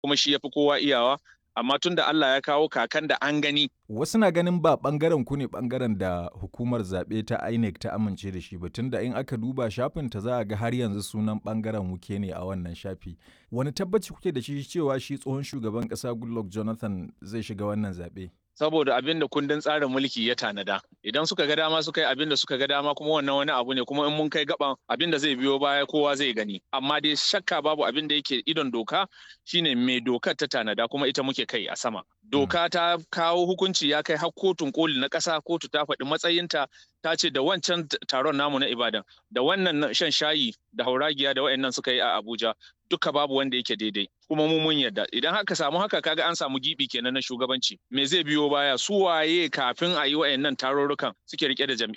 kuma shi yafi kowa iyawa amma tun da Allah ya kawo kakan da an gani Wasu na ganin ba ɓangaren ku ne ɓangaren da hukumar zaɓe ta INEC ta amince da shi ba tunda in aka duba shafin ta za a ga har yanzu sunan ɓangaren wuke ne a wannan shafi. Wani tabbaci kuke da shi cewa shi tsohon shugaban ƙasa Goodluck Jonathan zai shiga wannan zaɓe? saboda abin da kundin tsarin mulki ya tanada idan suka ga dama suka yi abin da suka ga dama kuma wannan wani abu ne kuma in mun kai gaban abin da zai biyo baya kowa zai gani amma dai shakka babu abin da yake idon doka shine mai dokar ta tanada kuma ita muke kai a sama doka ta kawo hukunci ya kai har kotun koli na ƙasa kotu ta faɗi matsayinta ta ce da wancan taron namu na ibadan da wannan shan shayi da hauragiya da wayannan suka yi a abuja duka babu wanda yake daidai kuma mu mun yarda idan haka samu haka kaga an samu gibi kenan na shugabanci me zai biyo baya su waye kafin a yi wayannan tarurrukan suke rike da jam'i